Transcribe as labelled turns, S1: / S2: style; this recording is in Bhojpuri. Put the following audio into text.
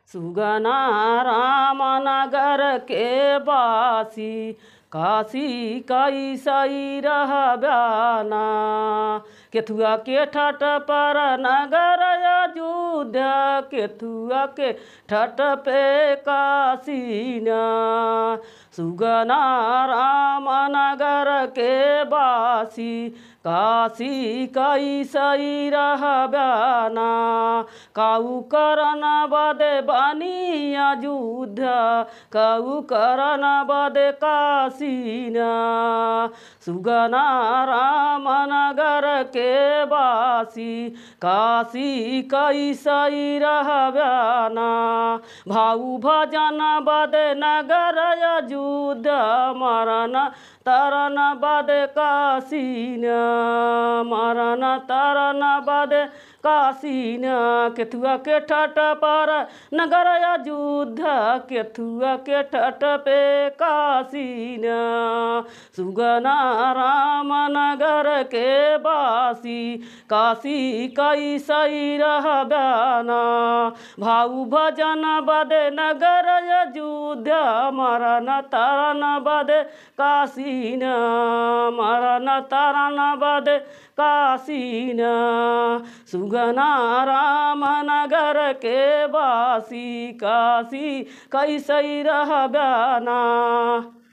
S1: सुगना रामनगर के बासी काशी कैसई रहब्याना केथुआ के ठट पर नगर अयोध्या केथुआ के ठट पे काशीना सुगना रामनगर के बासी काशी कैसई रहब्याना काऊ करन बदे बनी अयोध्या काऊ करन बदे काशीना सुगना रामनगर के बासी काशी कैसई रहब्याना भाऊ भजन बदे नगर अयोध्या मरन तरन बदे काशीना मरन तरन बदे काशीना केथुआ के ठट पर नगर अयोध्या केथुआ के ठट पे काशीना सुगना रामनगर के बासी काशी कैसई रहब्याना भाऊ भजन बदे नगर अयोध्या मरन तरन बदे काशीना मरन तरन बदे काशीना सुगना रामनगर के बासी काशी कैसई रहब्याना